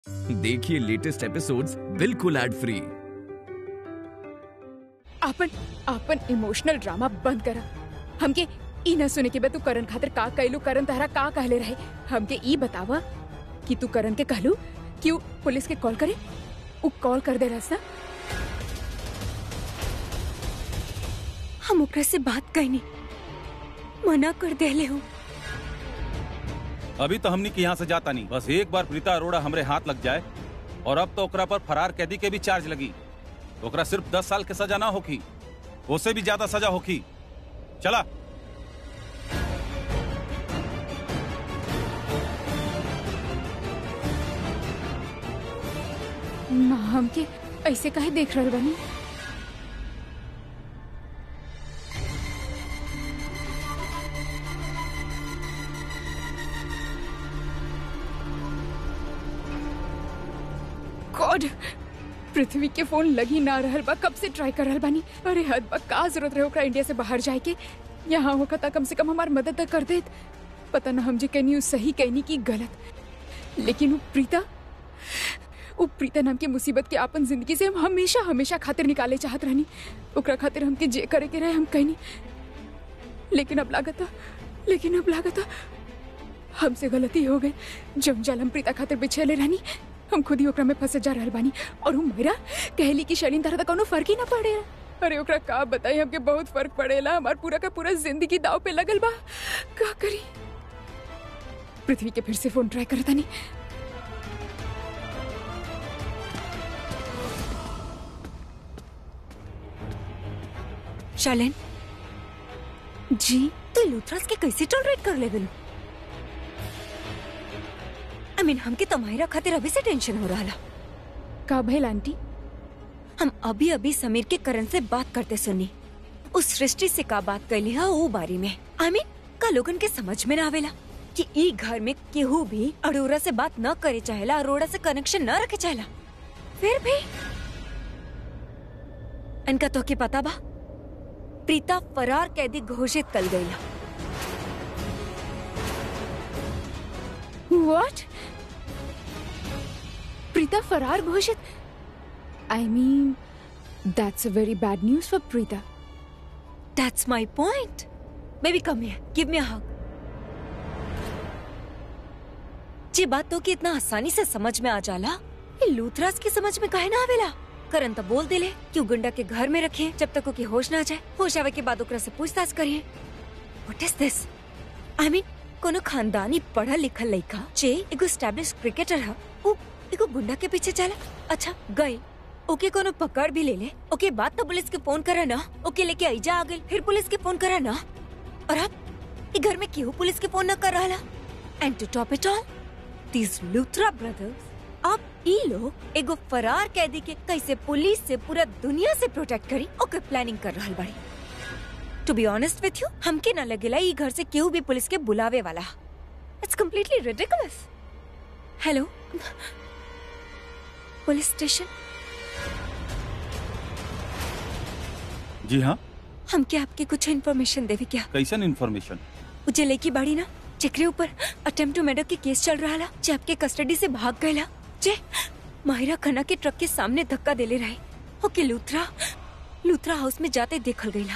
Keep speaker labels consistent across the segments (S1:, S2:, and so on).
S1: देखिए latest episodes बिल्कुल ad free
S2: आपन आपन इमोशनल ड्रामा बंद करा हमके ई न सुने के बे तू करन खातिर का कहलू करन तहरा का कहले रहे हमके ई बतावा कि तू करन के कहलू कि उ पुलिस के कॉल करे उ कॉल कर दे रहा
S3: हम ओकरा से बात कैनी मना कर देले हूँ
S4: अभी तो हमनी के यहाँ से जाता नहीं बस एक बार प्रीता अरोड़ा हमरे हाथ लग जाए और अब तो ओकरा पर फरार कैदी के भी चार्ज लगी ओकरा सिर्फ दस साल के सजा ना होखी उससे भी ज्यादा सजा होखी चला
S2: ना हमके ऐसे काहे देख रहल बानी गॉड पृथ्वी के फोन लगी ना रहल बा कब से ट्राई कर रहल बानी अरे हद बा का जरूरत रहे ओकरा इंडिया से बाहर जाए के यहाँ होगा था कम से कम हमार मदद त कर देत पता ना हम जे कहनी उ सही कहनी की गलत लेकिन वो प्रीता वो प्रीता नाम के मुसीबत के आपन जिंदगी से हम हमेशा हमेशा खातिर निकाले चाहत रहनी ओकरा खातिर हमके जे करे के रहे हम कहनी लेकिन अब लागता लेकिन अब लागता हमसे गलती हो गई जम जाल हम प्रीता खातिर बिछेले रहनी हम खुद ही ओकरा में फंसे जा रहल बानी और हम मेरा कहली कि शरीन तरह कोनो फर्क ही ना पड़ेला अरे ओकरा का बताई हमके बहुत फर्क पड़ेला हमार पूरा का पूरा जिंदगी दाव पे लगल बा का करी पृथ्वी के फिर से फोन ट्राई करता नहीं
S3: शालिन
S2: जी
S3: तू लूथरास के कैसे टॉलरेट कर लेवल आई मीन हमके तुम्हारा खातिर अभी से टेंशन हो रहा
S2: का भइल आंटी
S3: हम अभी अभी समीर के करण से बात करते सुनी उस सृष्टि से का बात कैली है वो बारे में आई मीन का लोगन के समझ में ना आवेला कि ई घर में केहू भी अरोरा से बात न करे चाहेला अरोरा से कनेक्शन न रखे चाहेला फिर भी इनका तो के पता बा प्रीता फरार कैदी घोषित कल गईला
S2: व्हाट प्रीता फरार घोषित I mean that's a very bad news for Preeta
S3: That's my point. Baby, come here. Give me a hug. जी बात तो कि इतना आसानी से समझ में आ जाला ये लूथराज की समझ में काहे ना आवेला करन तो बोल दिले क्यों गुंडा के घर में रखे जब तक ओके होश ना जाए होश आवे के बाद ओकरा से पूछताछ करिए what is this I mean कोनो खानदानी पढ़ल लिखल लड़का जे एगो एस्टैब्लिश क्रिकेटर है वो एगो गुंडा के पीछे चला अच्छा गई ओके कोनो पकड़ भी ले ले ओके बात तो पुलिस के फोन करा ना ओके लेके आईजा आ गई फिर पुलिस के फोन करा ना और अब ये घर में क्यों पुलिस के फोन न कर रहा and to top it all these Luthra brothers अब ई लोग एगो फरार कैदी के कैसे पुलिस से पूरा दुनिया से प्रोटेक्ट करी ओके प्लानिंग कर रहा बड़ी to be honest with you हमके ना लगेला ई घर से केहू भी पुलिस के बुलावे वाला it's completely ridiculous hello police station
S4: जी हाँ
S3: हमके आपके कुछ इन्फॉर्मेशन देवी क्या
S4: कैसन इन्फॉर्मेशन
S3: उजे लेकी बाड़ी ना जेकरे ऊपर अटेम्प्ट टू मर्डर के केस चल रहा ला जे आपके कस्टडी से भाग गयला जे माहिरा खन्ना के ट्रक के सामने धक्का देले रहे ओके लूथरा लूथरा हाउस में जाते देखल गईला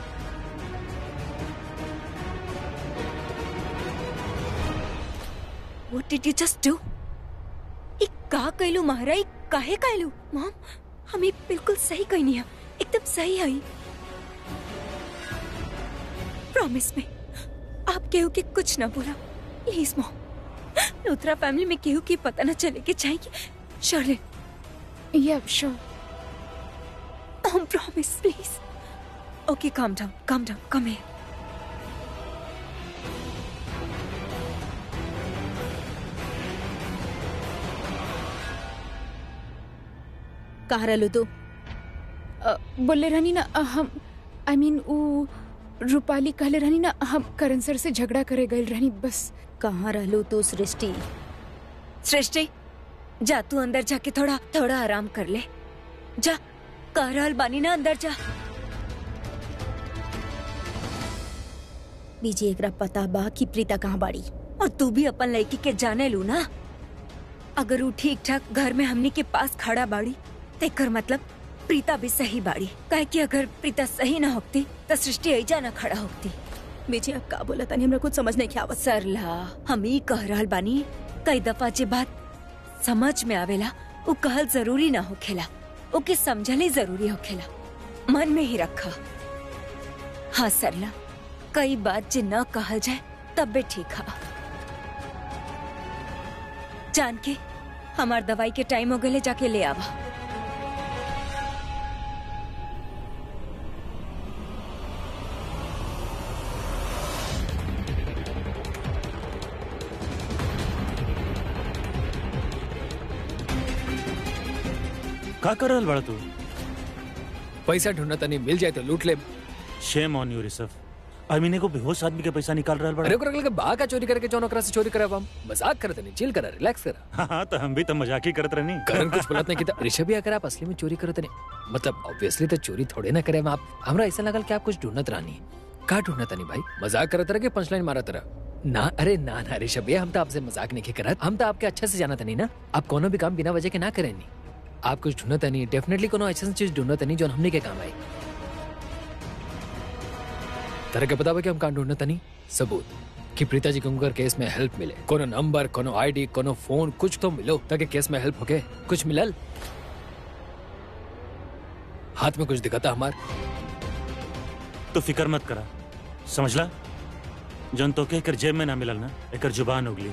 S3: What did you just do? ई का कहलू महारा ई काहे कहलू मॉम हमें बिल्कुल सही कहनी है एकदम सही है प्रॉमिस में आप केहू के कुछ ना बोला प्लीज मॉम लूथरा फैमिली में केहू की पता न चले के चाहिए Sherlyn
S2: yeah sure
S3: mom promise please okay calm down calm down come here
S5: कहाँ रहलू तू
S2: बोले रहनी ना अ, हम आई मीन वो रूपाली कहले रहनी ना हम करण सर से झगड़ा करे गए रहनी बस
S5: कहाँ रहलू तू सृष्टि
S3: सृष्टि जा तू अंदर जाके थोड़ा थोड़ा आराम कर ले जा कह रहल बानी ना अंदर जा
S5: बीजी एकरा पता बा कि प्रीता कहाँ बाड़ी
S3: और तू भी अपन लड़की के जाने लू ना अगर वो ठीक ठाक घर में हमनी के पास खड़ा बाड़ी तो एकर मतलब प्रीता भी सही बाड़ी काहे कि अगर प्रीता सही ना होती तो सृष्टि ऐजा ना खड़ा होती
S5: बेची आप का बोला तनी हमरा कुछ समझ नहीं के आवत
S3: सरला हम ई कह रहल बानी कई दफा जे बात समझ में आवेला वो कहल जरूरी ना होखेला ओके समझल ही जरूरी होखेला मन में ही रखा हाँ सरला कई बात जे न कहल जाए तब भी ठीक है जान के हमार दवाई के टाइम हो गए जाके ले आवा
S6: का कर रहल बड़ा तू
S7: पैसा ढूंढना तनी मिल जाए तो लूट ले
S6: शेम ऑन यू ऋषभ अमीने को बेहोश आदमी के पैसा निकाल रहल
S7: अरे
S6: बड़ा
S7: ओकरा के बा का चोरी करके जौन ओकरा से चोरी करब हम मजाक करत नहीं चिल करा रिलैक्स करा
S6: हाँ हाँ तो हम भी तो मजाक ही करत रहनी
S7: करण कुछ बोलत नहीं कि ऋषभ भी अगर आप असली में चोरी करत नहीं मतलब ऑब्वियसली तो चोरी थोड़े ना करे आप हमरा ऐसा लगल कि आप कुछ ढूंढत रानी का ढूंढत नहीं भाई मजाक करत रह के पंचलाइन मारत रह ना अरे ना ना ऋषभ भैया हम तो आपसे मजाक नहीं करत हम तो आपके अच्छे से जानत नहीं ना आप कोनो भी काम बिना वजह के ना करें नहीं आप कुछ ढूंढत नहीं डेफिनेटली कोनो ऐसा चीज ढूंढत नहीं जो हमने के काम आई तरह के पता बा कि हम कहाँ ढूंढत नहीं सबूत कि प्रीता जी को केस में हेल्प मिले कोनो नंबर कोनो आईडी कोनो फोन कुछ तो मिलो ताकि केस में हेल्प होके कुछ मिलल हाथ में कुछ दिखाता हमार
S6: तो फिकर मत करा समझला जौन तो के एकर जेब में ना मिलल ना एकर जुबान उगली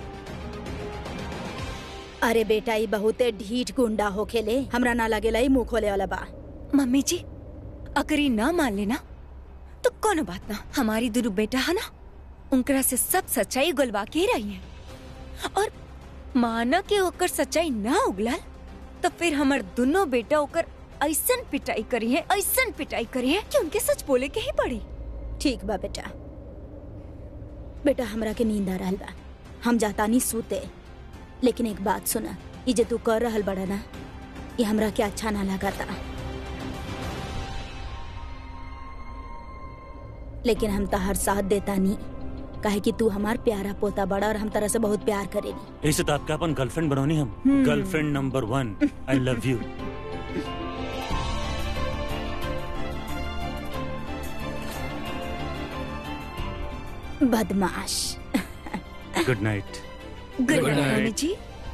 S5: अरे बेटा ई बहुते ढीठ गुंडा होखेले हमरा ना लगेला ई मुंह खोले वाला बा
S3: मम्मी जी अगर ये ना मान लेना तो कोनो बात ना हमारी दुरु बेटा है ना उनकरा से सब सच्चाई गुलवा के ही रही है और माना के ओकर सच्चाई ना उगलल तो फिर हमर दोनों बेटा ओकर ऐसन पिटाई करी है ऐसन पिटाई करी है कि उनके सच बोले के ही पड़ी
S5: ठीक बा बेटा बेटा हमरा के नींद आ रहल बा हम जातानी सूते लेकिन एक बात सुना ई जे तू कर रहल बड़ा ना ये हमरा के अच्छा ना लगाता लेकिन हम तहार साथ देता नहीं काहे कि तू हमार प्यारा पोता बड़ा और हम तरह से बहुत प्यार करेनी
S6: ऐसे तो आपका अपन गर्लफ्रेंड बनोनी हम girlfriend number one I love you
S5: बदमाश
S6: good night
S3: good
S7: Good
S3: night
S7: night.
S3: Mummy जी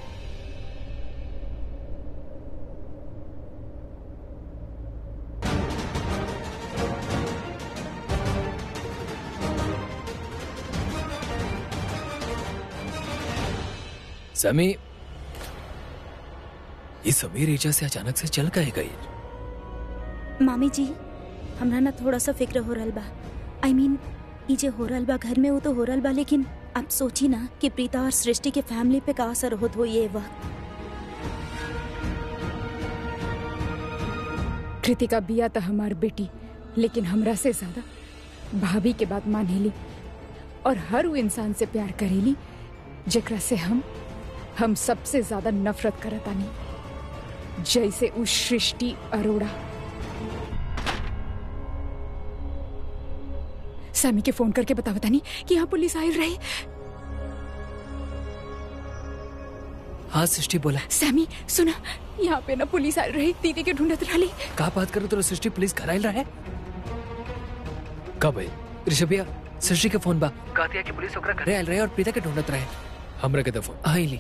S7: समी ये समीर ईजा से अचानक से चल गए गई
S5: मामी जी हमरा ना थोड़ा सा फिक्र हो रहल बा आई I मीन mean, ई जे हो रहल बा घर में वो तो हो रहल बा लेकिन आप सोची ना कि प्रीता और सृष्टि के फैमिली पे का असर होत हो ये वक्त
S2: कृतिका बिया तो हमार बेटी लेकिन हमरा से ज्यादा भाभी के बात मानेली और हर वो इंसान से प्यार करेली जेकरा से हम हम सबसे ज्यादा नफरत करतानी जैसे उस सृष्टि अरोड़ा सैमी के फोन करके बता बतानी कि यहाँ पुलिस आई रही
S7: हाँ सृष्टि बोला
S2: सैमी सुना यहाँ पे ना पुलिस आई रही दीदी के ढूंढत रही
S7: का बात करो तो सृष्टि पुलिस घर आयल रहे कब है ऋषभ भैया सृष्टि के फोन बा कहा दिया कि पुलिस ओकरा घरे आयल रहे और प्रीता के ढूंढत रहे हमरा के तो फोन आइली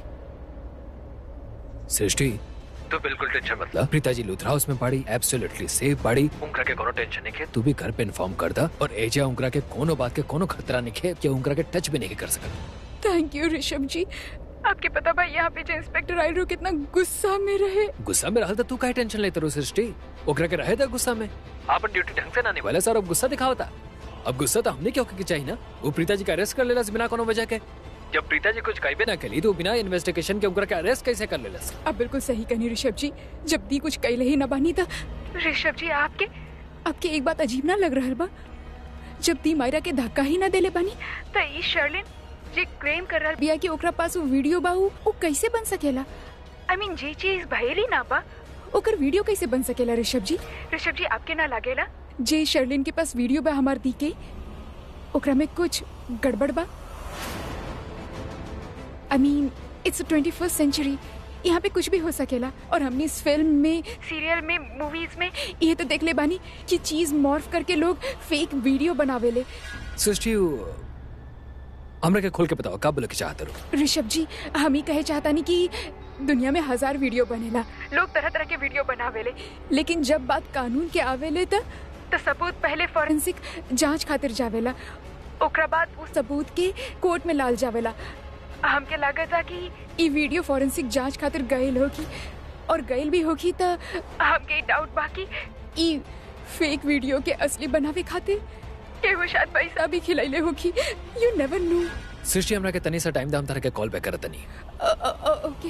S7: सृष्टि तू बिल्कुल टेंशन मत ला प्रीता जी लूथरा हाउस में पड़ी एब्सोल्युटली सेफ पड़ी उनकरा के कोनो टेंशन नहीं है तू भी घर पे इन्फॉर्म कर दा और एजा उनकरा के कोनो बात के कोनो खतरा नहीं है कि उनकरा के टच भी नहीं कर सकता
S2: थैंक यू ऋषभ जी आपके पता भाई यहाँ पे जो इंस्पेक्टर आयल रहो कितना गुस्सा में रहे
S7: गुस्सा में रहल त तू काहे टेंशन लेते रहो सृष्टि ओकरा के रहे था गुस्सा में आपन ड्यूटी ढंग से ना निभाले सर अब गुस्सा दिखावता अब गुस्सा तो हमने क्यों के चाहिए ना वो प्रीता जी का अरेस्ट कर लेला बिना कोनो वजह के जब प्रीता जी कुछ कही ना कली तो बिना इन्वेस्टिगेशन के उनका अरेस्ट कैसे कर लेला
S2: आप बिल्कुल सही कहनी ऋषभ जी जब दी कुछ कैले ही ना बानी था ऋषभ जी आपके आपके एक बात अजीब ना लग रहा बा जब दी मायरा के धक्का ही ना देले बानी तो ई शर्लिन जे क्लेम कर रहा बिया कि ओकरा पास वो वीडियो बा उ उ कैसे बन सकेला आई मीन जे चीज भयली ना बा ओकर वीडियो कैसे बन सकेला ऋषभ जी ऋषभ जी आपके ना लागेला जे शर्लिन के पास वीडियो बा हमार दी के ओकरा में कुछ गड़बड़ बा I mean it's twenty first century यहाँ पे कुछ भी हो सकेला और हमने इस फिल्म में सीरियल में मूवीज में ये तो देख ले बानी कि चीज मॉर्फ करके लोग फेक वीडियो बनावेले
S7: सृष्टि हमरा के खोल के बताओ का बोले के चाहते रहो
S2: ऋषभ जी हम ही कहे चाहता नहीं कि दुनिया में हजार वीडियो बनेला लोग तरह तरह के वीडियो बनावेले लेकिन जब बात कानून के आवेले त तो सबूत पहले फॉरेंसिक जांच खातिर जावेला ओकरा बाद उस सबूत के कोर्ट में लाल जावेला हमके लागत था कि ई वीडियो फॉरेंसिक जांच खातिर गईल होगी और गईल भी होगी त हमके डाउट बाकी ई फेक वीडियो के असली बनावे खातिर केहू शायद पैसा भी खिलैले होगी यू नेवर नो
S7: सृष्टि हमरा के तनी सा टाइम दाम तरह के कॉल बैक करत तनी
S2: ओके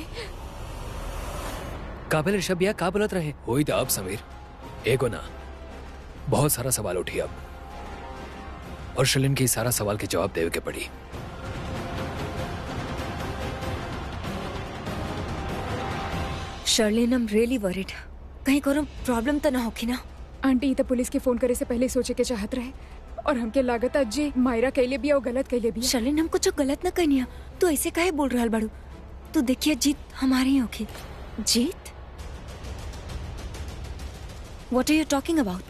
S7: काबिल ऋषभ भैया का बोलत रहे होई त अब समीर एगो ना बहुत सारा सवाल उठी अब और शलिन के इस सारा सवाल के जवाब देवे के पड़ी
S3: शर्लिन हम रियली वरिड कहीं कोनो प्रॉब्लम तो ना होगी ना
S2: आंटी तो पुलिस के फोन करे से पहले सोचे के चाहत रहे और हमके लागत जे मायरा कैले भी और गलत कैले भी
S3: शर्लिन हम कुछ गलत ना कहनी है तू ऐसे काहे बोल रहा बड़ू तू देखिए जीत हमारी ही होगी जीत what are you talking about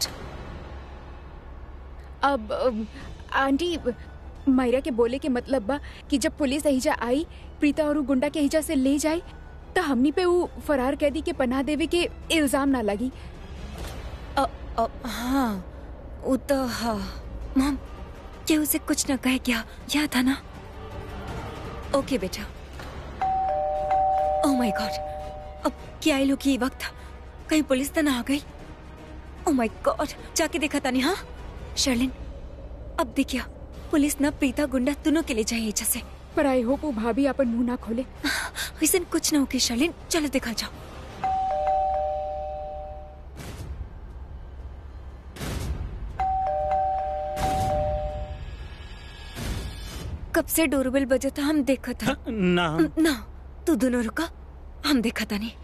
S2: अब अम, आंटी मायरा के बोले के मतलब बा कि जब पुलिस एहिजा आई प्रीता और उ गुंडा के एहिजा से ले जाए तो हमनी पे वो फरार कैदी के पनाह देवे के इल्जाम ना लगी
S3: हाँ वो तो हाँ मॉम क्या उसे कुछ ना कहे क्या याद था ना ओके बेटा ओह माय गॉड अब क्या आई लोग ये वक्त कहीं पुलिस तो ना आ गई ओह माय गॉड जाके देखा था नहीं हाँ शर्लिन अब देखिए पुलिस ना प्रीता गुंडा दोनों के लिए जाए एजा से
S2: पर आई होप वो भाभी अपन मुंह ना खोले
S3: वैसे कुछ ना होगी शर्लिन चलो देखा जाओ कब से डोरबेल बजा था हम देखा था
S6: ना
S3: ना तू दोनों रुका हम देखा था नहीं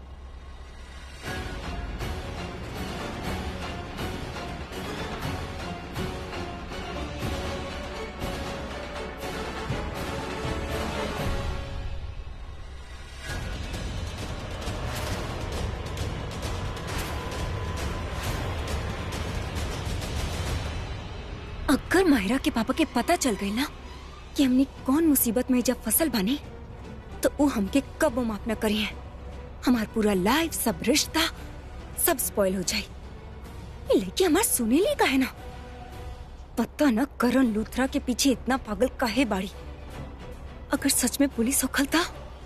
S3: अगर मायरा के पापा के पता चल गई ना कि हमने कौन मुसीबत में जब फसल बनी तो वो हमके कब माफ न करी है हमार पूरा लाइफ सब रिश्ता सब स्पॉइल हो जाए ये लड़की हमार सुने ली का है ना पता न करण लूथरा के पीछे इतना पागल काहे बाड़ी अगर सच में पुलिस होखलता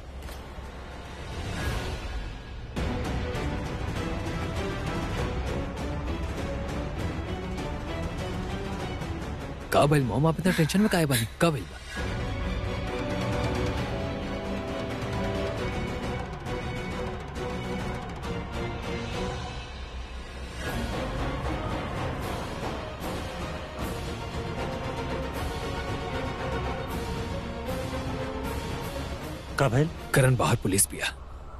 S7: का भइल मॉम आप इतना टेंशन में काहे बानी का भइल बा
S6: का भइल
S7: करण बाहर पुलिस पिया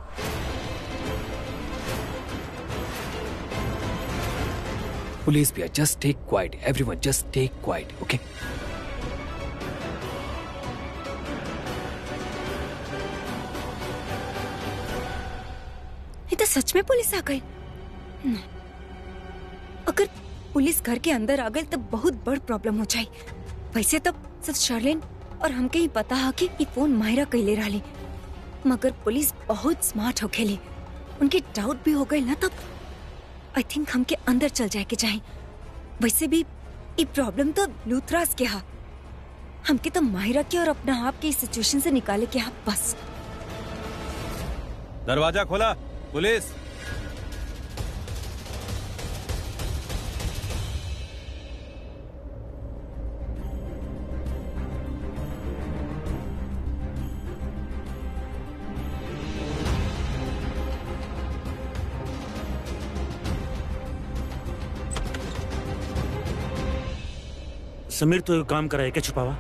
S7: पुलिस पिया just take quiet everyone just take quiet okay
S3: ये तो सच में पुलिस आ गई न। अगर पुलिस घर के अंदर आ गई तो बहुत बड़ प्रॉब्लम हो जाए वैसे तो सिर्फ शर्लिन और हमके ही पता है कि ये फोन मायरा कैले रही मगर पुलिस बहुत स्मार्ट हो खेली उनके डाउट भी हो गए ना तब आई थिंक हमके अंदर चल जाए के चाहे वैसे भी ये प्रॉब्लम तो लूथरास के हा हमके तो माहिरा के और अपना आप के इस सिचुएशन से निकाले के हा बस
S4: दरवाजा खोला पुलिस
S6: समीर तो एक काम करा है क्या छुपावा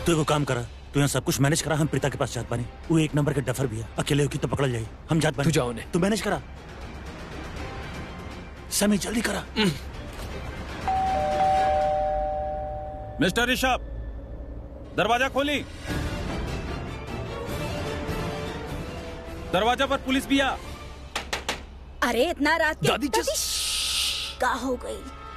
S6: तू एगो काम करा तू यहाँ सब कुछ मैनेज करा हम प्रीता के पास जात बानी वो एक नंबर के डफर भी है अकेले होगी तो पकड़ जाई हम जात बानी
S7: तू जाओ ने
S6: तू मैनेज करा समी जल्दी करा
S4: मिस्टर ऋषभ दरवाजा खोली दरवाजा पर पुलिस भी आ
S5: अरे इतना रात के
S7: दादी just-
S5: श्श्श, का हो गई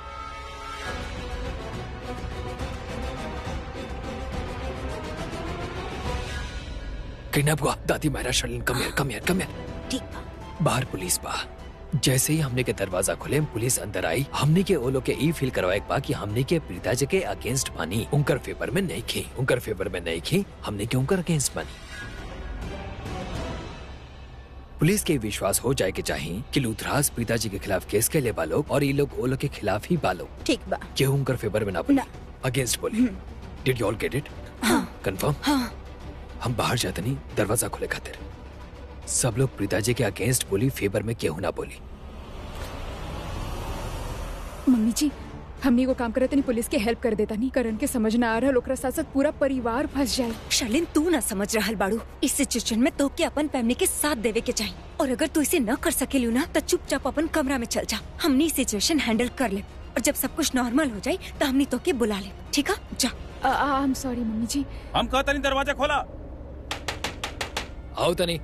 S7: किडनैप हुआ दादी Myra Sherlyn come here come here come here
S5: ठीक बा
S7: बाहर पुलिस बा जैसे ही हमने के दरवाजा खोले पुलिस अंदर आई हमने के ओलो के ई फील करवाए बा कि हमने के प्रीता जी के अगेंस्ट बानी उनकर फेवर में नहीं खी उनकर फेवर में नहीं खी हमने के उनकर अगेंस्ट बानी पुलिस के विश्वास हो जाए के चाहिए कि लूथराज प्रीता जी के खिलाफ केस के ले बालो और ये लोग ओलो के खिलाफ ही बालो
S5: ठीक बा
S7: केहू उनकर फेवर में ना बोले
S5: ना।
S7: अगेंस्ट बोले did you all get it confirm
S5: हाँ
S7: हम बाहर जाते नहीं दरवाजा खोले खातिर सब लोग प्रीता जी के अगेंस्ट बोली फेवर में केहू ना बोली
S2: मम्मी जी हमनी को काम करत नहीं पुलिस के हेल्प कर देता नहीं करण के समझ ना आ रहा ओकरा साथ साथ पूरा परिवार फंस जाए
S3: शर्लिन तू ना समझ रहल बाड़ू इस सिचुएशन में तो के अपन फैमिली के साथ देवे के चाहिए और अगर तू इसे न कर सकेलू ना तो चुपचाप अपन कमरा में चल जा हमनी सिचुएशन हैंडल कर ले और जब सब कुछ नॉर्मल हो जाए तो हमनी तो के बुला ले ठीक है जा
S2: आई एम सॉरी मम्मी जी
S4: हम कहता नहीं दरवाजा खोला
S7: आओ तनी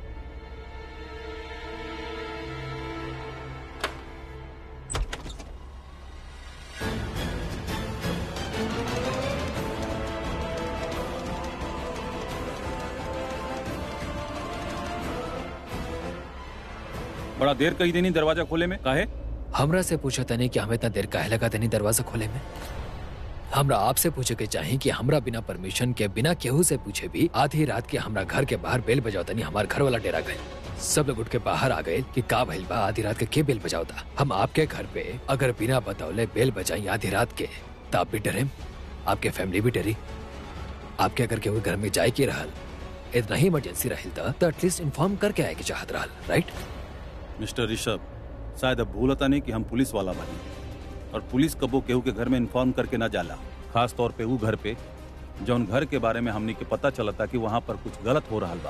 S4: बड़ा देर कही देनी दरवाजा खोले में काहे
S7: हमरा से पूछा तनी कि हमें इतना देर काहे लगा तनी दरवाजा खोले में हमरा आपसे पूछे के चाहिए कि हमरा बिना परमिशन के बिना केहू से पूछे भी आधी रात के हमरा घर के बाहर बेल बजाओ तनी हमार घर वाला डेरा गए सब लोग उठ के बाहर आ गए कि का भइल बा आधी रात के के बेल बजाओता हम आपके घर पे अगर बिना बतावले बेल बजाई आधी रात के तो आप भी डरे आपके फैमिली भी डरी आपके अगर केहू घर में जाए के रहल इतना ही इमरजेंसी रहल था तो एटलीस्ट इन्फॉर्म करके आए के चाहत रहल राइट
S4: मिस्टर ऋषभ शायद अब भूलता नहीं कि हम पुलिस वाला बनी और पुलिस कबो केहू के घर में इन्फॉर्म करके ना जाला खास तौर पे वो घर पे जौन घर के बारे में हमनी के पता चलता कि वहाँ पर कुछ गलत हो रहा बा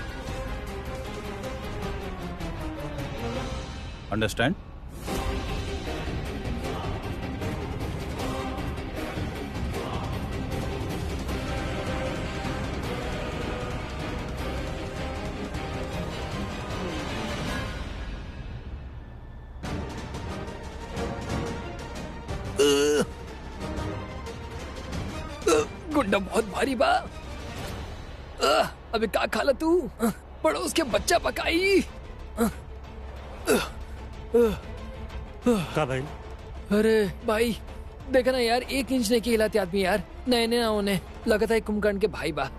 S4: अंडरस्टैंड
S7: गुंडा बहुत भारी बा अह, अबे का खाला तू अह, पड़ोस के बच्चा पकाई
S6: का भाई
S7: अरे भाई देखा ना यार एक इंच ने की हिलाते आदमी यार नए नए ना होने लगता है कुंभकर्ण के भाई बा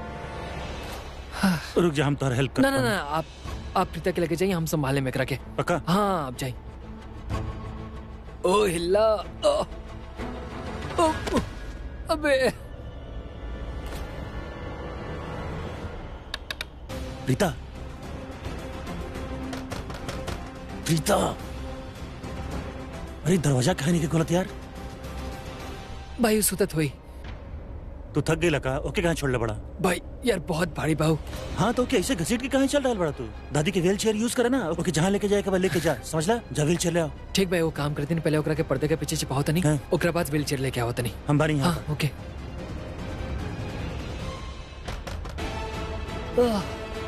S6: रुक जा हम तो हेल्प कर
S7: ना ना ना आप आप प्रीता के लेके जाइए हम संभाले में करा के
S6: पक्का
S7: हाँ आप जाइए ओ हिल्ला ओ, ओ, ओ, अबे
S6: प्रीता प्रीता अरे दरवाजा काहे नहीं के खोलत यार
S7: भाई सुतत हुई
S6: तू थक गई लका ओके कहाँ छोड़ ले बड़ा
S7: भाई यार बहुत भारी बाहू
S6: हाँ तो ओके ऐसे घसीट के कहाँ चल रहा है बड़ा तू दादी के व्हील चेयर यूज करे ना ओके जहाँ लेके जाए के लेके जा समझ ला जा व्हील चेयर ले आओ
S7: ठीक भाई वो काम करते नहीं पहले ओकरा के पर्दे के पीछे छिपाओ तनी
S6: हाँ।
S7: ओकरा बाद व्हील चेयर लेके आओ तनी
S6: हम बारी यहाँ
S7: हाँ ओके आह,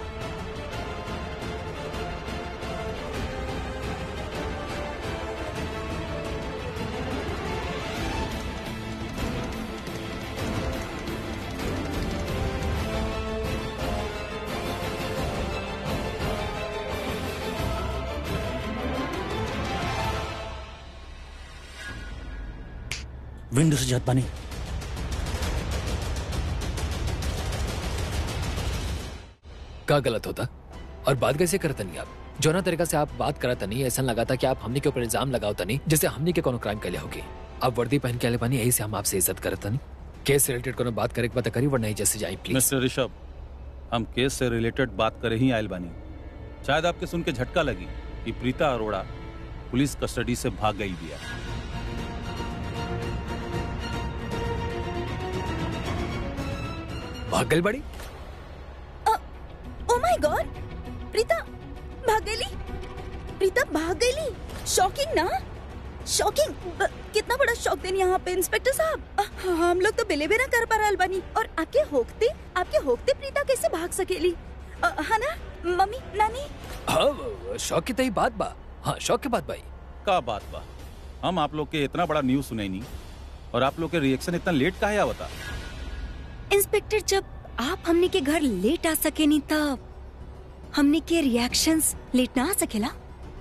S6: विंडो से जात पानी
S7: का गलत होता और बात कैसे करते नहीं आप जो ना तरीका से आप बात करत नहीं ऐसा लगा था कि आप हमने के ऊपर इल्जाम लगाओ नहीं जैसे हमने के कोनो क्राइम कर लिया होगी आप वर्दी पहन के आले बानी यही से हम आपसे इज्जत करत नहीं केस से रिलेटेड कोनो बात करे के पता करी वरना ही जैसे जाए प्लीज
S4: मिस्टर ऋषभ हम केस से रिलेटेड बात करे ही आयल बानी शायद आपके सुन के झटका लगी कि प्रीता अरोड़ा पुलिस कस्टडी से भाग गई बिया
S7: भाग गई बड़ी
S5: ओ माय गॉड प्रीता भाग गई प्रीता भाग गई शॉकिंग ना शॉकिंग ब- कितना बड़ा शॉक देनी यहाँ पे इंस्पेक्टर साहब अ, हम लोग तो बिलीव ही ना कर पा रहल बानी और आपके होकते आपके होकते प्रीता कैसे भाग सकेली अ, है ना मम्मी नानी
S7: हाँ शौक की तही बात बा हाँ शौक की बात भाई
S4: का बात बा हम आप लोग के इतना बड़ा न्यूज सुने नहीं और आप लोग के रिएक्शन इतना लेट काहे आवता
S3: इंस्पेक्टर जब आप हमने के घर लेट आ सके नहीं तब हमने के रिएक्शंस लेट ना आ सकेला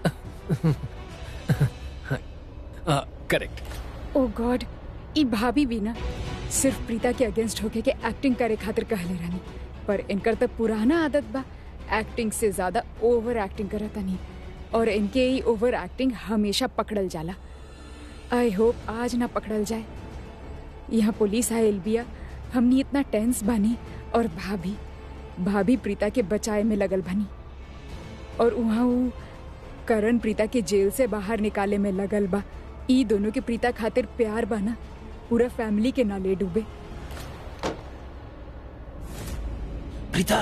S7: हाँ करेक्ट
S2: ओ गॉड ई भाभी भी ना सिर्फ प्रीता के अगेंस्ट होके के एक्टिंग करे खातिर कहले रहनी पर इनकर तो पुराना आदत बा एक्टिंग से ज्यादा ओवर एक्टिंग करता नहीं और इनके ही ओवर एक्टिंग हमेशा पकड़ल जाला आई होप आज ना पकड़ल जाए यहाँ पुलिस आयल बिया हमनी इतना टेंस बनी और भाभी भाभी प्रीता के बचाए में लगल बनी और वहाँ ऊ करण प्रीता के जेल से बाहर निकाले में लगल बा ई दोनों के प्रीता खातिर प्यार बना पूरा फैमिली के नाले डूबे
S6: प्रीता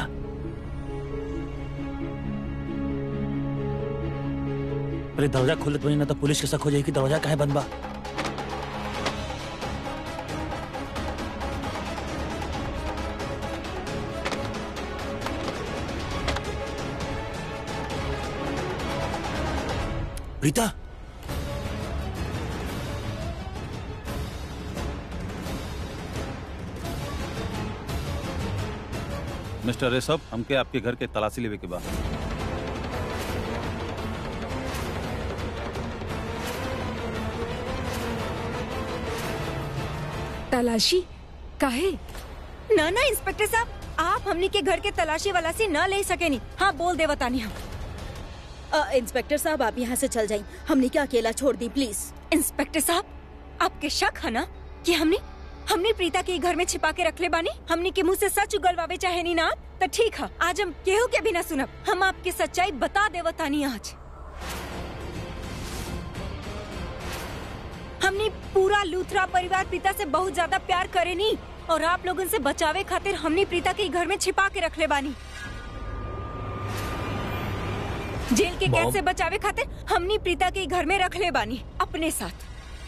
S6: अरे दरवाजा खोलत बनी ना तो पुलिस के शक हो जाई कि दरवाजा काहे बंद बा प्रीता
S4: मिस्टर ऋषभ हमके आपके घर के तलाशी लेवे के बा
S2: तलाशी काहे
S3: ना ना इंस्पेक्टर साहब आप हमने के घर के तलाशी वाला से न ले सके नहीं हाँ बोल दे बतानी हम
S5: अ, इंस्पेक्टर साहब आप यहाँ से चल जाइए हमने क्या अकेला छोड़ दी प्लीज
S3: इंस्पेक्टर साहब आपके शक है ना कि हमने हमने प्रीता के घर में छिपा के रख ले बानी हमने के मुंह से सच उगलवावे चाहे नहीं ना तो ठीक है आज हम केहू के भी ना सुनब हम आपकी सच्चाई बता दे बतानी आज हमने पूरा लूथरा परिवार प्रीता से बहुत ज्यादा प्यार करे नहीं और आप लोगन से बचावे खातिर हमने प्रीता के घर में छिपा के रख ले बानी जेल के कैद
S7: मॉम।
S3: से बचावे खातिर हमने प्रीता के घर में रख ले बानी अपने साथ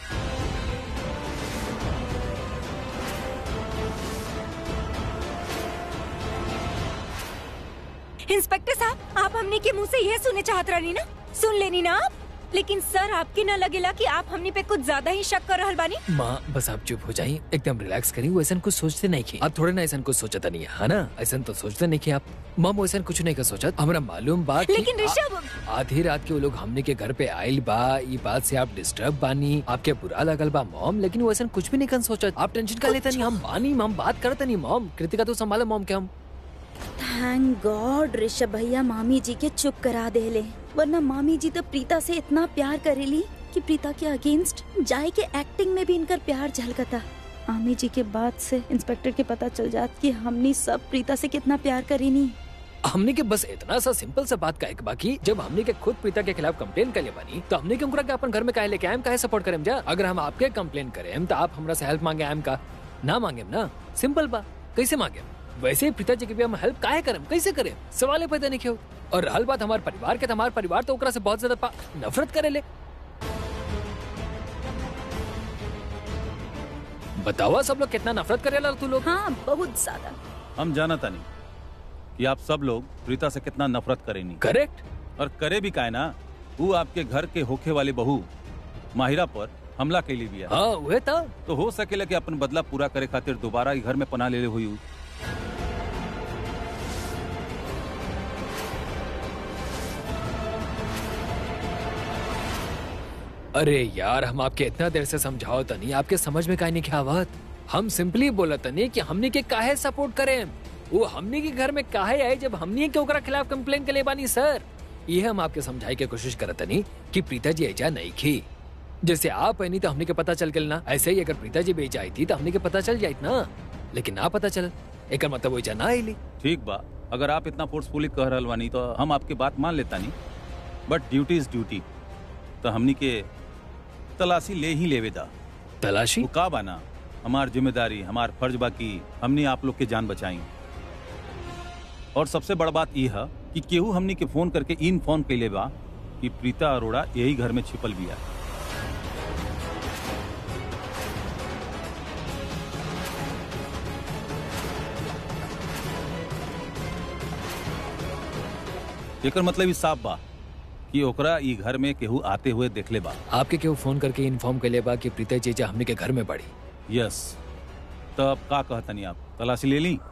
S3: इंस्पेक्टर साहब आप हमने के मुंह से ये सुने चाहत रही ना सुन लेनी ना आप लेकिन सर आपके न लगेला कि आप हमने पे कुछ ज्यादा ही शक कर रहल बानी
S7: माँ बस आप चुप हो जाइए एकदम रिलैक्स करिए वो ऐसा कुछ सोचते नहीं की आप थोड़े ना ऐसा कुछ सोचता नहीं है है ना ऐसा तो सोचते नहीं कि आप मम वैसा कुछ नहीं कर सोचा हमारा मालूम बात कि
S3: लेकिन
S7: आ-
S3: ऋषभ
S7: आधी रात के वो लोग हमने के घर पे आयल बा ये बात से आप डिस्टर्ब बानी आपके बुरा लगल बा मॉम लेकिन वो ऐसा कुछ भी नहीं कर सोचा आप टेंशन का लेता नहीं हम बानी हम बात करते नहीं मॉम कृतिका तो संभालो मॉम के हम
S5: थैंक गॉड ऋषभ भैया मामी जी के चुप करा देले वरना मामी जी तो प्रीता से इतना प्यार करेली कि प्रीता के अगेंस्ट जाए के एक्टिंग में भी इनकर प्यार झलकता मामी जी के बाद से इंस्पेक्टर के पता चल जात कि हमनी सब प्रीता से कितना प्यार करेनी
S7: हमने के बस इतना सा सिंपल सा बात का एक बाकी जब हमने के खुद प्रीता के खिलाफ कंप्लेन कर ले बानी तो हमने के उनका के अपन घर में काहे लेके आए काहे सपोर्ट करें जा अगर हम आपके कंप्लेन करें तो आप हमरा से हेल्प मांगे आम का ना मांगे ना सिंपल बा कैसे मांगे वैसे ही पिताजी के भी हम हेल्प काहे करें कैसे करें सवाल पैदा नहीं क्यों और रहल बात हमारे परिवार के तो हमारे परिवार तो ओकरा से बहुत ज्यादा पा- नफरत करे ले बतावा सब लोग कितना नफरत करेला तू लोग
S5: हाँ बहुत ज्यादा
S4: हम जाना तानी कि आप सब लोग प्रीता से कितना नफरत करेनी
S7: करेक्ट
S4: और करे भी काहे ना वो आपके घर के होखे वाले बहू माहिरा पर हमला कैली बिया
S7: हाँ वह था
S4: तो हो सकेला कि अपन बदला पूरा करे खातिर दोबारा ई घर में पना ले हुई उ।
S7: अरे यार हम आपके इतना देर से समझाओ तनी आपके समझ में काहे नहीं क्या बात हम सिंपली बोला तनी कि हमने के काहे सपोर्ट करें वो हमने के घर में काहे आए जब हमने के ओकरा खिलाफ कंप्लेन के ले बानी सर ये हम आपके समझाई के कोशिश करत तनी कि प्रीता जी ऐजा नहीं की जैसे आप नहीं तो हमने के पता चल गल ना ऐसे ही अगर प्रीता जी बेच आई थी तो हमने के पता चल जाइत ना लेकिन ना पता चल एक मतलब वो ना आईली
S4: ठीक बा अगर आप इतना फोर्सफुली कह रहल बानी तो हम आपकी बात मान लेता नहीं बट ड्यूटी इज ड्यूटी तो हमनी के तलाशी ले ही लेवे दा
S7: तलाशी
S4: वो का बाना हमार जिम्मेदारी हमार फर्ज बा की हमने आप लोग के जान बचाई और सबसे बड़ बात यह है कि केहू हमनी के फोन करके इन फोन कैले बा कि प्रीता अरोड़ा यही घर में छिपल बिया एकर मतलब ई साफ बा कि ओकरा ई घर में केहू आते हुए देखले बा
S7: आपके केहू फोन करके इन्फॉर्म कर बा कि प्रीता जीजा हमने के घर में पड़ी
S4: यस तब का कहतनी आप तलाशी ले ली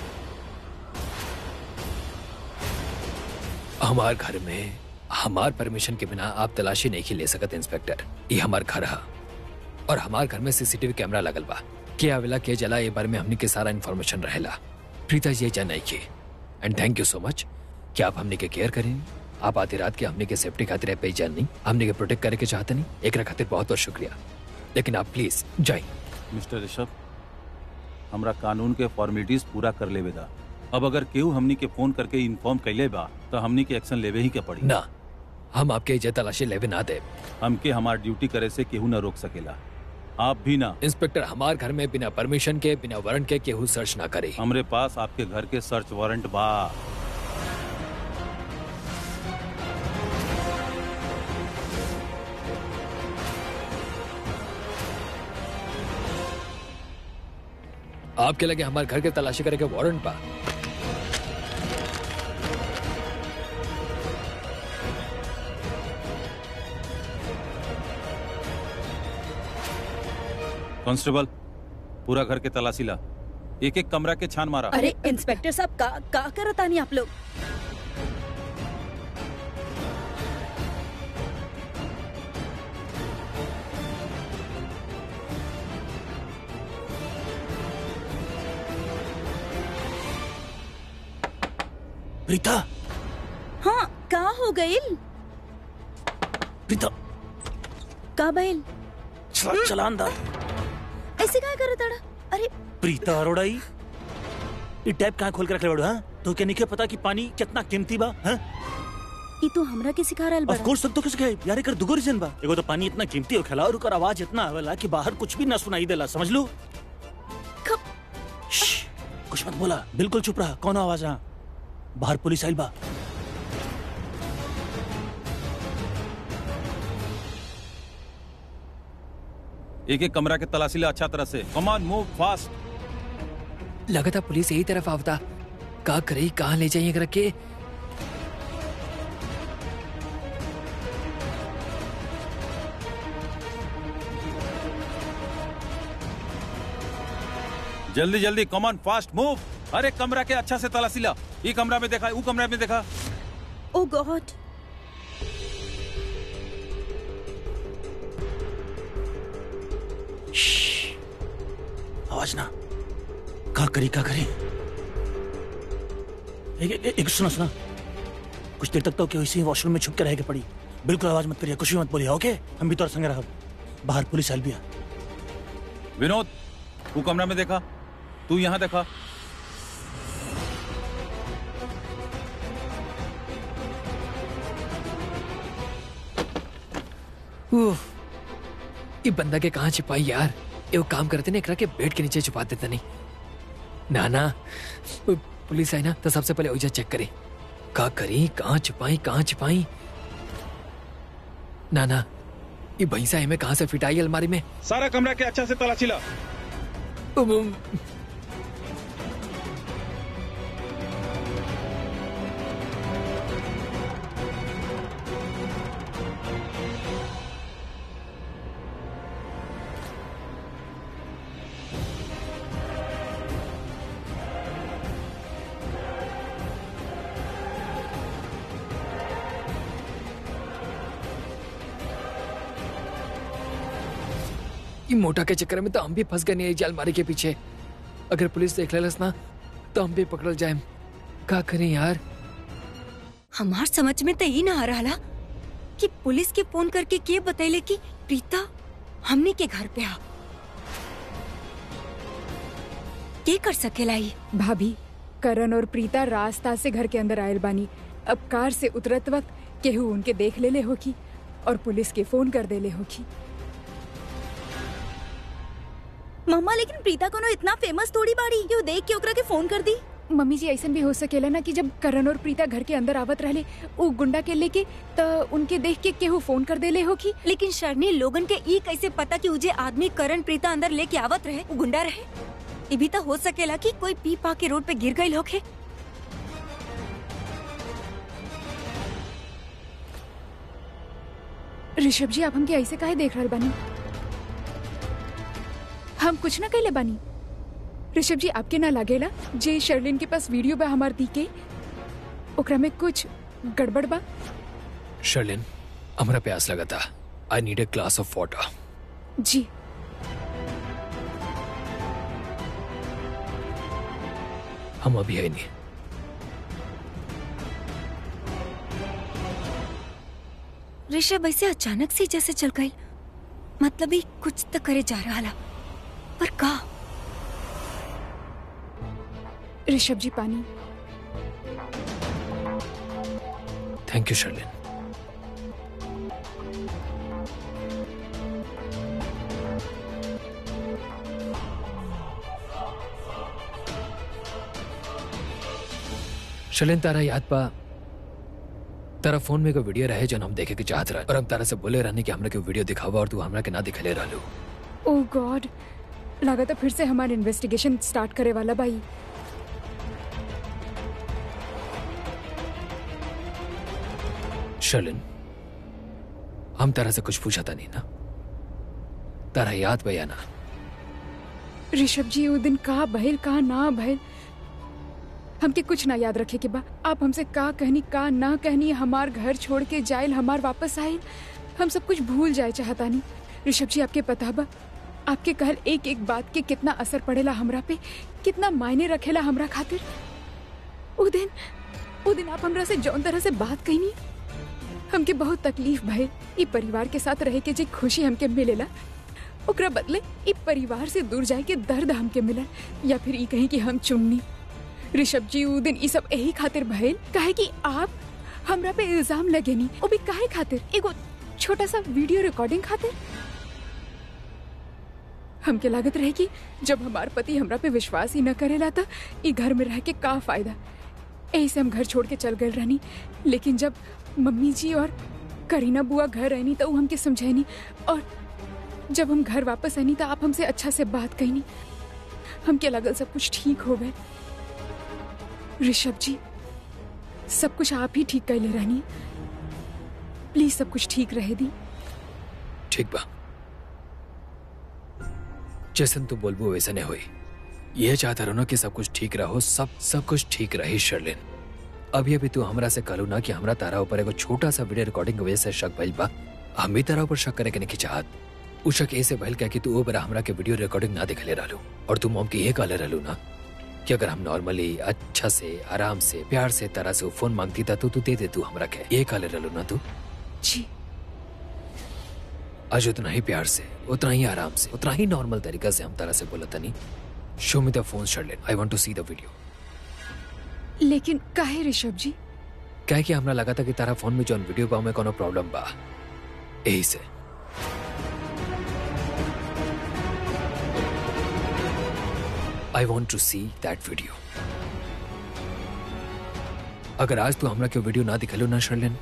S7: हमार घर में हमार परमिशन के बिना आप तलाशी नहीं ले सकत इंस्पेक्टर ये हमार घर है और हमार घर में सीसीटीवी कैमरा लगल बा के आवेला के जला ये बारे में हमने के सारा इन्फॉर्मेशन रहेला प्रीता जी जा नहीं के and thank you so much कि आप हमने के केयर करें आप आधी रात के हमने के सेफ्टी खातिर पे जान नहीं हमने के प्रोटेक्ट करे के चाहते नहीं एक खातिर बहुत बहुत शुक्रिया लेकिन आप प्लीज जाए
S4: मिस्टर ऋषभ हमरा कानून के फॉर्मेलिटीज पूरा कर लेवे दा अब अगर केहू हमनी के फोन करके इन्फॉर्म कैले बा तो हमनी के एक्शन लेवे ही के पड़ी
S7: ना हम आपके इज्जत तलाशी लेवे ना दे
S4: हमके हमार ड्यूटी करे से केहू न रोक सकेला आप भी ना
S7: इंस्पेक्टर हमार घर में बिना परमिशन के बिना वारंट के केहू सर्च ना करे
S4: हमरे पास आपके घर के सर्च वारंट बा
S7: आपके लगे हमारे घर के तलाशी करे के वारंट बा
S4: कांस्टेबल पूरा घर के तलाशी ला एक एक कमरा के छान मारा
S5: अरे इंस्पेक्टर साहब का का करत आनी आप लोग
S6: प्रीता
S5: हाँ का हो गईल
S6: प्रीता
S5: का भइल
S6: चला चलान दा
S5: ऐसे काय करत अड़ा अरे
S6: प्रीता अरोड़ा ई ई टैप कहाँ खोल के रख ले बड़ो हाँ तो क्या नहीं पता कि पानी कितना कीमती बा हाँ
S5: ई तू हमरा के सिखा रहल
S6: ऑफ
S5: बड़ा
S6: कोर्स सब तो किस गए यार एकर दुगो रीजन बा एगो तो पानी इतना कीमती हो खेला और ओकर आवाज इतना आवेला कि बाहर कुछ भी ना सुनाई देला समझ लो
S5: कब
S6: श्श, कुछ मत बोला बिल्कुल चुप रहा कौन आवाज रहा बाहर पुलिस आइल बा
S4: एक एक कमरा के तलाशी ला अच्छा तरह से कमान मूव फास्ट
S7: लगा था पुलिस यही तरफ आवता का करे कहाँ ले जाइए रख के
S4: जल्दी जल्दी कमान फास्ट मूव हर एक कमरा के अच्छा से तलाशी ला ये कमरा में देखा वो कमरा में देखा
S5: ओ गॉड
S6: श्श, आवाज ना का करी का करी एक, एक, एक सुना सुना कुछ देर तक तो क्या इसी वॉशरूम में छुप के रह के पड़ी बिल्कुल आवाज मत करिए कुछ भी मत बोलिए ओके हम भी तोर संग रह बाहर पुलिस आइल बिया
S4: विनोद वो कमरा में देखा तू यहाँ देखा
S7: उफ, ये बंदा के कहाँ छिपाई यार ये वो काम करते ना एकरा के बेड के नीचे छुपा देते नहीं ना ना पु- पुलिस आई ना तो सबसे पहले ओइजा चेक करी का करी कहाँ छुपाई कहाँ छुपाई ना ना ये भैंसा हमें कहाँ से फिटाई अलमारी में
S4: सारा कमरा के अच्छा से तलाशी ला
S7: उम, उम, ये मोटा के चक्कर में तो हम भी फंस गए नहीं अलमारी के पीछे अगर पुलिस देख लेलस ना तो हम भी पकड़ल जाए का करें यार
S3: हमार समझ में तो ही ना आ रहा कि पुलिस के फोन करके के बतैले कि प्रीता हमने के घर पे आ के कर सकेला ये
S2: भाभी करण और प्रीता रास्ता से घर के अंदर आयल बानी अब कार से उतरत वक्त केहू उनके देख लेले होगी और पुलिस के फोन कर देले होगी
S5: मम्मा लेकिन प्रीता कोनो इतना फेमस थोड़ी बाड़ी कि वो देख के ओकरा के फोन कर दी
S2: मम्मी जी ऐसा भी हो सकेला ना कि जब करण और प्रीता घर के अंदर आवत रहले उ गुंडा के लेके त उनके देख के केहू फोन कर देले हो कि
S3: लेकिन शर्नी लोगन के ई कैसे पता कि उजे आदमी करण प्रीता अंदर लेके आवत रहे वो गुंडा रहे ये भी तो हो सकेला कि कोई पी पा के रोड पे गिर गई होखे
S2: ऋषभ जी आप हमके ऐसे काहे देख रहल बानी हम कुछ ना कहले बानी ऋषभ जी आपके ना लागेला जे शर्लिन के पास वीडियो बा हमार दी के ओकरा में कुछ गड़बड़ बा
S7: शर्लिन हमरा प्यास लगा था I need a glass of water
S2: जी
S7: हम अभी है नहीं
S3: ऋषभ ऐसे अचानक से जैसे चल गई मतलब ही कुछ तो करे जा रहा ला पर का
S2: ऋषभ जी पानी
S7: thank you Sherlyn Sherlyn Tara याद पा तारा फोन में एगो वीडियो रहे जन हम देखे के चाहत रहे और हम तारा से बोले रहने कि हमरा के वीडियो दिखावा और तू हमरा के ना दिखले रहलू
S2: ओह गॉड लागत फिर से हमार इन्वेस्टिगेशन स्टार्ट करे वाला भाई
S7: शर्लिन हम तारा से कुछ पूछा था नहीं ना तारा याद भैया ना
S2: ऋषभ जी वो दिन का भइल का ना भइल हमके कुछ ना याद रखे के बा आप हमसे का कहनी का ना कहनी हमार घर छोड़ के जाइल हमार वापस आइल हम सब कुछ भूल जाए चाहता नहीं ऋषभ जी आपके पता बा आपके कहल एक एक बात के कितना असर पड़ेला हमरा पे कितना मायने रखेला हमरा खातिर वो दिन वो दिन आप हमरा से जौन तरह से बात कहनी हमके बहुत तकलीफ भइल ई परिवार के साथ रहे के जे खुशी हमके मिलेला ओकरा बदले ई परिवार से दूर जाए के दर्द हमके मिलल या फिर ई कहीं कि हम चुननी ऋषभ जी उ दिन ई सब यही खातिर भइल काहे कि आप हमरा पे इल्जाम लगेनी ओ भी काहे खातिर एगो छोटा सा वीडियो रिकॉर्डिंग खातिर हमके लागत रहे कि जब हमार पति हमरा पे विश्वास ही न करेला था ई घर में रह के का फायदा यही से हम घर छोड़ के चल गए रहनी लेकिन जब मम्मी जी और करीना बुआ घर रहनी तो उ हमके समझैनी और जब हम घर वापस आनी तो आप हमसे अच्छा से बात कहनी हमके लगल सब कुछ ठीक हो गए ऋषभ जी सब कुछ आप ही ठीक कैले रहनी प्लीज सब कुछ ठीक रहे दी
S7: ठीक बा जैसन तू बोलबो वैसे नहीं हुई ये चाहता रहो ना कि सब कुछ ठीक रहो सब सब कुछ ठीक रही शर्लिन अभी अभी तू हमरा से कहलू ना कि हमरा तारा ऊपर एगो छोटा सा वीडियो रिकॉर्डिंग की वजह से शक भइल बा हम भी तारा ऊपर शक करे के नहीं चाहत उ शक ऐसे भइल क्या कि तू ओ बेरा हमरा के वीडियो रिकॉर्डिंग ना दिखले रहलू और तू मॉम के ये कहले रहलू ना कि अगर हम नॉर्मली अच्छा से आराम से प्यार से तारा से वो फोन मांगती था तो तू दे दे तू हमरा के ये कहले रहलू ना तू
S2: जी
S7: आज उतना ही प्यार से उतना ही आराम से उतना ही नॉर्मल तरीका से हम तारा से बोला तनी show me the phone Sherlyn I want to see the video
S2: लेकिन काहे ऋषभ जी
S7: कहे कि हमरा लगा था कि तारा फोन में जौन वीडियो बा में कोनो प्रॉब्लम बा यही से I want to see that video अगर आज तू हमरा के वीडियो ना दिखलो ना शर्लेन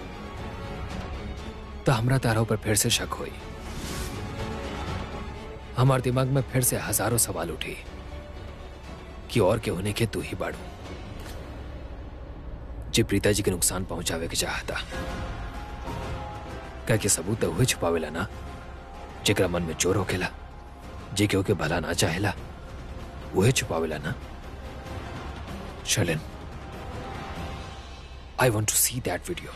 S7: तो हमरा तारा ऊपर फिर से शक हुई हमारे दिमाग में फिर से हजारों सवाल उठे कि और के होने के तू ही बाड़ू जे प्रीता जी के नुकसान पहुंचावे के चाहता कह के सबूत तो हुए छुपावेला ना जेकरा मन में चोर होकेला जे केहू के भला ना चाहेला वही छुपावेला ना Sherlyn I want to see that video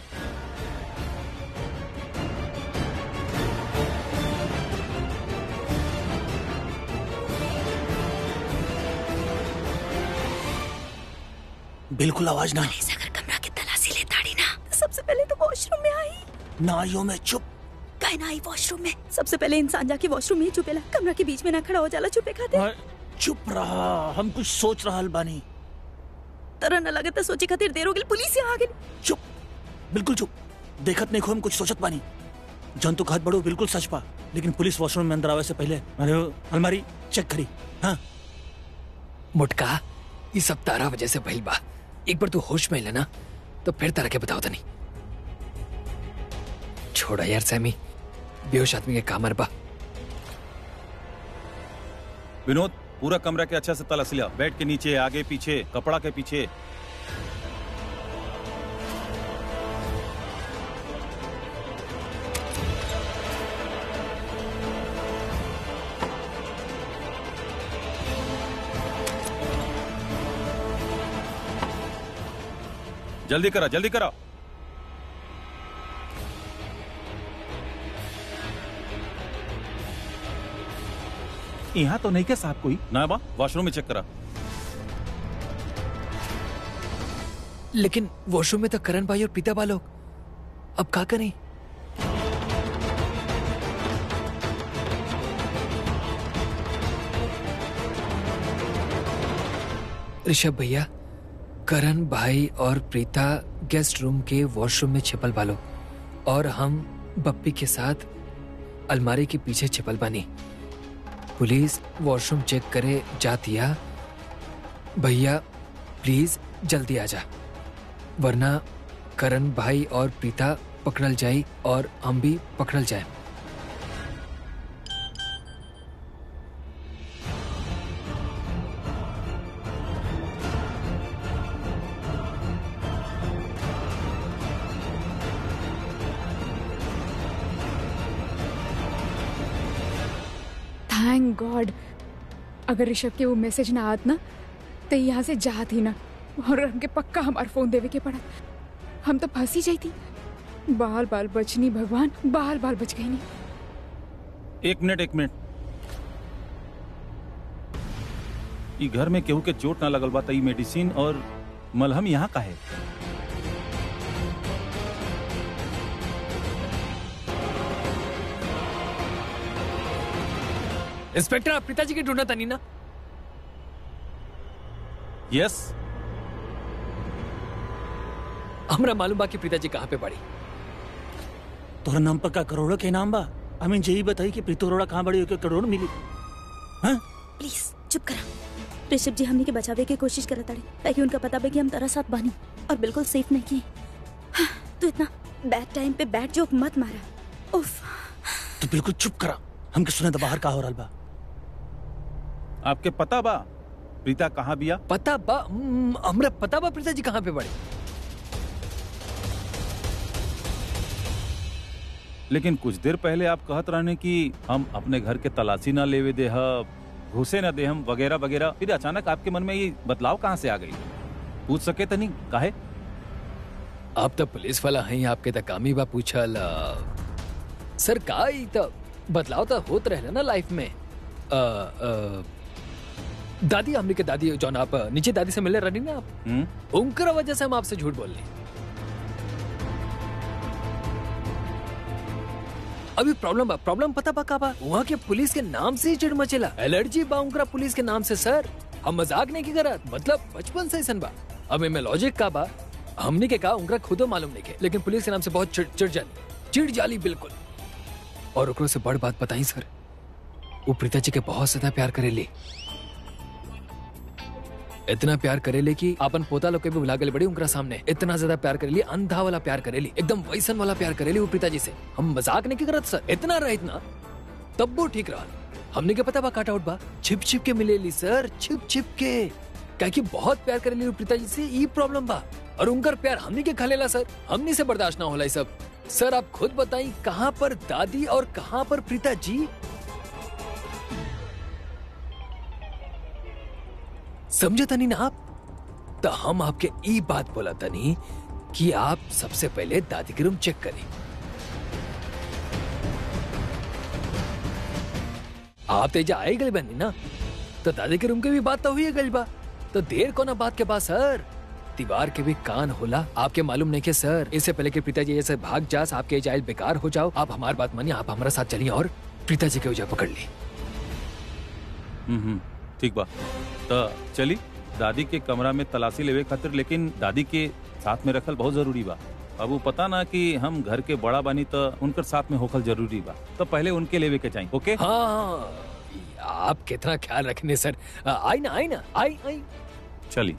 S6: बिल्कुल आवाज ना
S5: अगर कमरा की तलाशी ले ताड़ी ना तो सबसे पहले तो वॉशरूम में आई
S6: नाइयों में चुप
S5: काहे ना आई वॉशरूम में सबसे पहले इंसान जाके वॉशरूम में ही छुपेला कमरा के बीच में ना खड़ा हो जाला छुपे खातिर
S6: और चुप रहा हम कुछ सोच रहा बानी
S5: तरह न लगता सोचे खातिर देर हो गई पुलिस यहाँ आ गई
S6: चुप बिल्कुल चुप देखत नहीं खो हम कुछ सोचत बानी जन तो कहत बड़ो बिल्कुल सच पा लेकिन पुलिस वॉशरूम में अंदर आवे से पहले मैंने वो अलमारी चेक करी हाँ
S7: मुटका ये सब तारा वजह से भइल बा एक बार तू होश में लेना तो फिर तारा के बताओ तनी छोड़ा यार सैमी बेहोश आदमी के कामर बा
S4: विनोद पूरा कमरा के अच्छा से तलाश लिया बेड के नीचे आगे पीछे कपड़ा के पीछे जल्दी करा जल्दी करा यहाँ तो नहीं के साहब कोई ना बा वॉशरूम में चेक करा
S7: लेकिन वॉशरूम में तो करण भाई और पीता बा लोग अब का करें ऋषभ भैया करण भाई और प्रीता गेस्ट रूम के वॉशरूम में छिपल बालो और हम बप्पी के साथ अलमारी के पीछे छिपल बानी पुलिस वॉशरूम चेक करे जातिया भैया प्लीज जल्दी आ जा वरना करण भाई और प्रीता पकड़ल जाई और हम भी पकड़ल जाए
S2: थैंक गॉड अगर ऋषभ के वो मैसेज ना आत ना तो यहाँ से जात ही ना और हमके पक्का हमार फोन देवे के पड़ा हम तो फंसी जाई थी बाल बाल बचनी भगवान बाल बाल बच गई नहीं
S4: एक मिनट एक मिनट ई घर में केहू के चोट ना लगल बा त ई मेडिसिन और मलहम यहाँ का है
S7: इंस्पेक्टर आप पिताजी की ढूंढना था नहीं ना
S4: यस
S7: हमरा मालूम बा कि पिताजी कहाँ पे पड़ी
S6: तोहरा नाम पर का करोड़ों के नाम बा हमें यही बताई कि प्रीतो अरोड़ा कहाँ बड़ी होकर करोड़ मिली हाँ
S5: प्लीज चुप करा ऋषभ जी हमने के बचावे की कोशिश करत ताड़ी ताकि उनका पता बे कि हम तारा साथ बानी और बिल्कुल सेफ नहीं की हाँ, तू इतना बैड टाइम पे बैड जोक मत मारा उफ
S6: तू बिल्कुल चुप करा हमके सुने तो बाहर का हो रहा बा
S4: आपके पता बा प्रीता कहाँ बिया
S7: पता बा हम्म, हमरा पता बा पिताजी कहाँ पे पड़े
S4: लेकिन कुछ देर पहले आप कहत रहने कि हम अपने घर के तलाशी ना लेवे दे घुसे ना दे हम वगैरह वगैरह फिर अचानक आपके मन में ये बदलाव कहाँ से आ गई पूछ सके तो नहीं काहे
S7: आप तो पुलिस वाला हैं आपके तो कामी बा पूछल अ, सर का ई तो बदलाव तो होत रहे ना लाइफ में अ, अ, दादी हमने के दादी जौन आप नीचे दादी से मिले रही ना आप
S4: हम्म
S7: उनकर वजह से हम आपसे झूठ बोल रहे अभी प्रॉब्लम बा प्रॉब्लम पता बा का बा वहाँ के पुलिस के नाम से ही चिड़ मचेला एलर्जी बा उनका पुलिस के नाम से सर हम मजाक नहीं की करत मतलब बचपन से ऐसन बा अब में लॉजिक का बा हमने के कहा उनका खुदो मालूम नहीं के लेकिन पुलिस के नाम से बहुत चिड़ चिड़ जाली चिड़ जाली बिल्कुल और ओकरो से बड़ बात बताई सर वो प्रीता जी के बहुत ज्यादा प्यार करेली इतना प्यार करेले कि अपन पोता लोग के भी भुला गए बड़ी उनका सामने इतना ज्यादा प्यार करेली अंधा वाला प्यार करेली एकदम वैसन वाला प्यार करेली वो पिताजी से हम मजाक नहीं करत सर इतना रहा इतना तब वो ठीक रहा हमने क्या पता बा काट आउट बा छिप छिप के मिलेली सर छिप छिप के क्या कि बहुत प्यार करेली वो पिताजी से ई प्रॉब्लम बा और उनकर प्यार हमने के खलेला सर हमने से बर्दाश्त ना होला ई सब सर आप खुद बताई कहाँ पर दादी और कहाँ पर प्रीता जी समझे तनी ना आप तो हम आपके ई बात बोला तनी कि आप सबसे पहले दादी के रूम चेक करें आप तेजा आए गए बनी ना तो दादी के रूम के भी बात तो हुई गई बा तो देर को ना बात के बाद सर दीवार के भी कान होला आपके मालूम नहीं के सर इससे पहले कि पिताजी ऐसे भाग जास आपके जायल बेकार हो जाओ आप हमारी बात मानिए आप हमारे साथ चलिए और पिताजी के वजह पकड़ ली
S4: हम्म हम्म, ठीक बा तो चली दादी के कमरा में तलाशी लेवे खातिर लेकिन दादी के साथ में रखल बहुत जरूरी बा अब वो पता ना कि हम घर के बड़ा बानी तो उनकर साथ में होखल जरूरी बा तो पहले उनके लेवे के चाहिए ओके
S7: हाँ आप कितना ख्याल रखने सर आई ना आई ना आई आई
S4: चली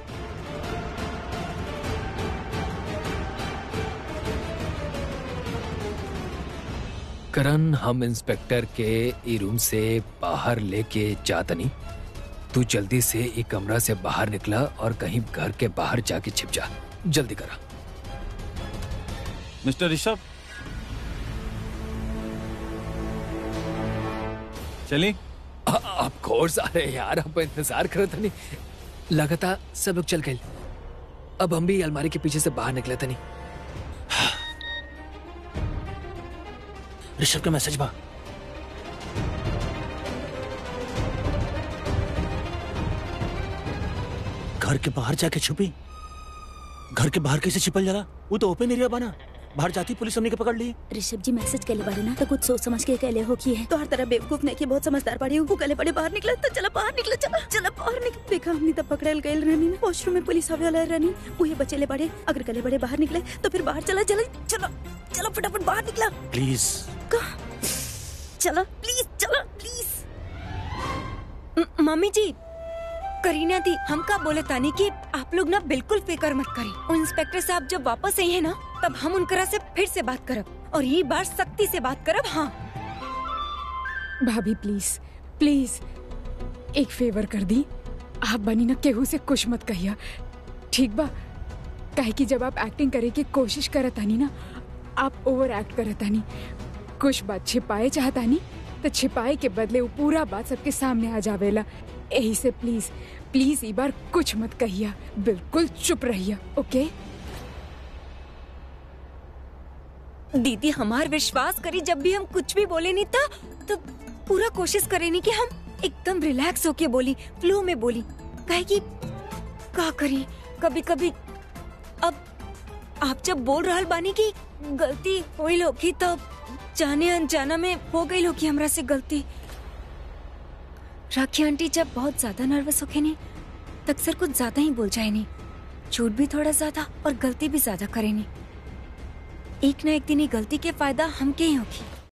S7: करण हम इंस्पेक्टर के ई रूम से बाहर लेके जातनी तू जल्दी से ई कमरा से बाहर निकला और कहीं घर के बाहर जाके छिप जा जल्दी करा
S4: मिस्टर ऋषभ चली
S7: ऑफ कोर्स अरे यार अब इंतजार करत नहीं लगातार सब लोग चल गए अब हम भी अलमारी के पीछे से बाहर निकले तनी
S6: ऋषभ का मैसेज बा घर के बाहर जाके छुपी घर के बाहर कैसे छिपल जाला वो तो ओपन एरिया बना बाहर जाती पुलिस हमने के पकड़ ली
S5: ऋषभ जी मैसेज केले बारे ना तो कुछ सोच समझ के केले हो की है तो हर तरह बेवकूफ नहीं की बहुत समझदार पड़ी हूँ कले बड़े बाहर निकला तो चला बाहर निकला चला चला बाहर निकल देखा हमने तब पकड़ल गए रहनी ना वॉशरूम में पुलिस आवे वाला रहनी उहे बचेले बड़े अगर कले बड़े बाहर निकले तो फिर बाहर चला चला चलो चलो फटाफट बाहर निकला
S6: प्लीज
S5: चलो प्लीज चलो प्लीज
S3: म- मम्मी जी करीना दी हम का बोले तानी कि आप लोग ना बिल्कुल फिक्र मत करें और इंस्पेक्टर साहब जब वापस आई है ना तब हम उनकरा से फिर से बात करब और ये बार सख्ती से बात करब हाँ
S2: भाभी प्लीज प्लीज एक फेवर कर दी आप बनी ना केहू से कुछ मत कहिया ठीक बा काहे कि जब आप एक्टिंग करे की कोशिश करतानी ना आप ओवर एक्ट करतानी कुछ बात छिपाए चाहतानी तो छिपाए के बदले वो पूरा बात सबके सामने आ जावेला यही से प्लीज प्लीज ई बार कुछ मत कहिया बिल्कुल चुप रहिया ओके
S3: दीदी हमार विश्वास करी जब भी हम कुछ भी बोले नहीं था तो पूरा कोशिश करे नहीं कि हम एकदम रिलैक्स होके बोली फ्लो में बोली काहे कि का करी कभी कभी अब आप जब बोल रहल बानी की गलती होई होगी तब जाने अनजाना में हो गई होगी हमरा से गलती राखी आंटी जब बहुत ज्यादा नर्वस होके नहीं तो अक्सर कुछ ज्यादा ही बोल जाए नहीं झूठ भी थोड़ा ज्यादा और गलती भी ज्यादा करे नहीं एक ना एक दिन ये गलती के फायदा हमके ही होगी